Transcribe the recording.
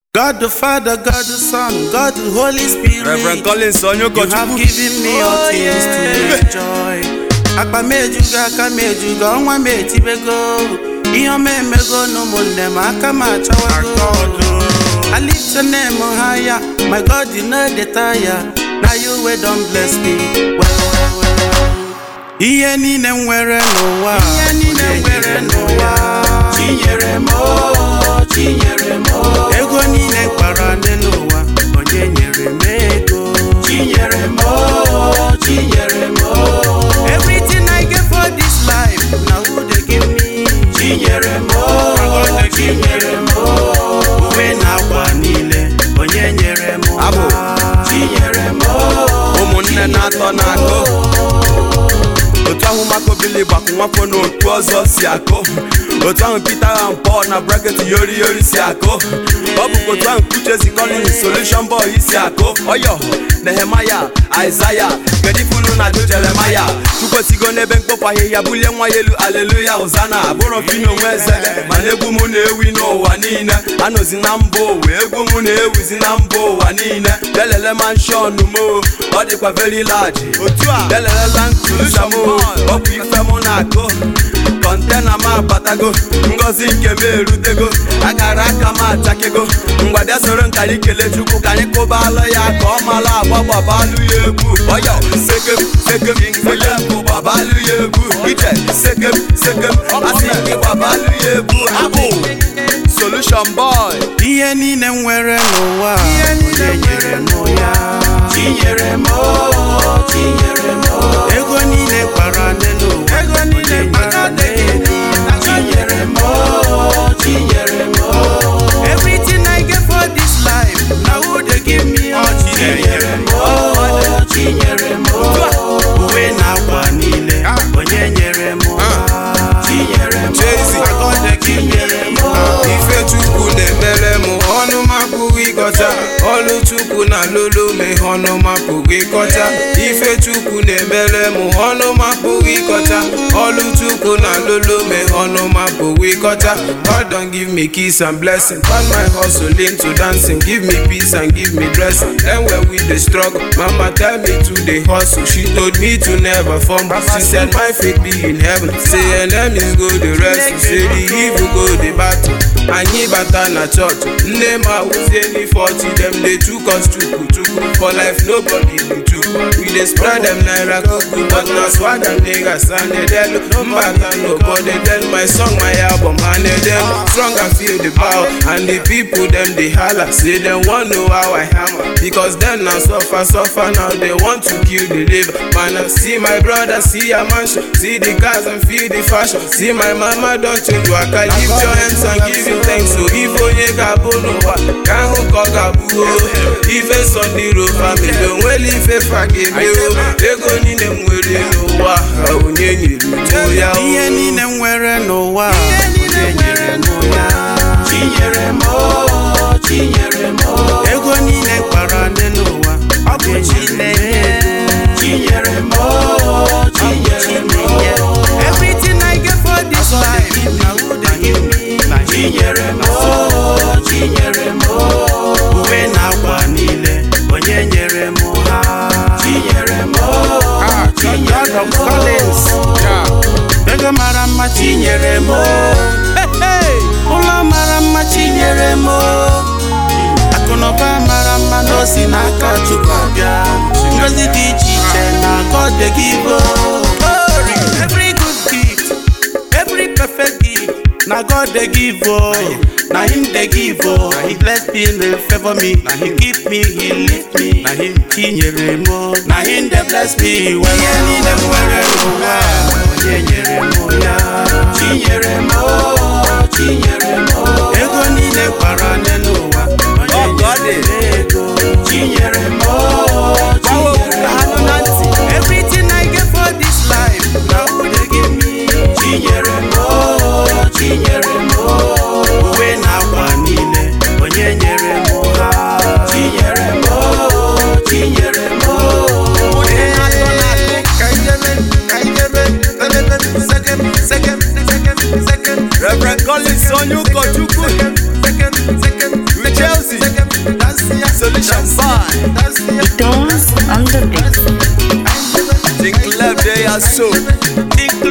God the Father, God the Son, God the Holy Spirit. Reverend Collins onye You have ụkọchukwu given me all things to enjoy. Akpa m ejugo aka m ejugo ọnwa m etibego ihe ọma emego n'ụmụnne m aka m achawago I lift your name higher my God you know the tire na you wey don bless me well well well ihe niile m nwere n'ụwa ihe niile m nwere n'ụwa chinyere m o chinyere m o ego niile kpara n'elu ụwa onye nyere m ego chinyere m o chinyere m o everything I get for this life na who dey give me chinyere m o chinyere m o uwe na akwa niile onye nyere m Abụ. ha. chinyere m o ụmụnne na-atọ na-akụ otu ahụ Marco Billy gbakụ nwafọ n'otu ọzọ si akụ otu ahụ Peter and Paul na bracket yori yori si akụ ọ bụkwa otu ahụ Kuchezi Collins solution boy si akụ ọyọ Nehemaya Aịzaya gedifunu na jo Jeremaya chukwesigo n'ebe mkpofu ahịhịa bulie nwa ya elu aleluya ụzana abụrọ fino nwe eze mana egwu m na-ewi n'ụwa niile anọzi na mba ụwa egwu m na-ewizi na mba ụwa niile lelele manshọn m o, ọ dịkwa very large otu a lelela nkusa m o, ọ bụ ife m na-akụ kọntena m abatago ngozi nke m erutego akara aka m achakego mgbada soro nkari kele chukwu ka anyị kụbalụ ya ka ọ mara agba gbabalụ ya egwu ọyọ sekem sekem sekem gbabalụ ya egwu ije sekem sekem asị gị gbabalụ ya egwu abụ solution boy ihe niile m nwere n'ụwa onye nyere m ya chinyere m o, chinyere m o. ego niile kpara n'elu ụwa ego niile kpara n'elu chinyere m o, chinyere m o. everything I get for this life na who dey give me all chinyere m o, chinyere m o. uwe na akwa niile onye nyere m ha chinyere m Jay-Z. o, God dey chinyere m o. ife chukwu na-emere m ọnụ m apụghị ịkọcha ọlụ chukwu na lolo m ihe ọnụ m apụghị ịkọcha ife chukwu na-emere m ọnụ m apụghị ịkọcha ọlụ chukwu na lolo m ihe ọnụ m apụghị ịkọcha God don give me kiss and blessing turn my hustle into dancing give me peace and give me dressing then when we dey struggle mama tell me to dey hustle she told me to never fumble she said my faith be in heaven say enemies go dey wrestle say the evil go dey battle anyị bata na church nne m awụzie n'ife ọchị dem dey chook us chukwu chukwu for life nobody be chukwu we dey spread dem naira kuku but na swag and niggas and edelu mbata nobody tell my song my album and edelu strong and feel the power and the people dem dey hala say dem wan know how i hammer because dem na suffer suffer now they want to kill the liver man I see my brother see your mansion see the cars and feel the fashion see my mama don change waka lift your hands and give you thanks so if onye ga-abụ n'ụwa ka ahụ ka ọ ga-abụ o ife sọndiro famili onwere ife fa ga-eme o ego niile m nwere n'ụwa ha onye nyere m ya o ihe niile m nwere n'ụwa onye nyere m ya chinyere m o, chinyere m o. ego niile kpara n'elu ụwa ọ bụ Chineke chinyere m o, chinyere m o. everything I get for this life na who dey give me chinyere m o, chinyere m o. uwe na akwa niile onye nyere m ha chinyere m o, chinyere m o. ego mara mma chinyere m o. ụlọ mara mma chinyere m o. akụnụba mara mma na o si n'aka chukwu abịa ngozi dị iche iche na God dey give o. Glory, every good gift every perfect gift na God dey give o. na him dey give o. he bless me dey favour me he keep me he lift me na him chinyere m o. na him dey bless me well. ihe niile m nwere n'ụwa onye nyere m ya chinyere m o. chinyere m o. ego niile kpara n'elu ụwa onye Ọ ka ọ dị. nyere m ego chinyere m o. Gbawa okwu ka ha nụ na ntị. Everything I get for this life, na who dey give me? Chinyere m o, chinyere m o. Uwe na akwa niile, onye nyere m ha? Chinyere m o, chinyere m o. Ka ijebe, ka ijebe, lelele, second, second, second, second. Reverend Collins onye ụkọchukwu Second, second, second, Shambai. Tones on the beat. Think left they are so. Think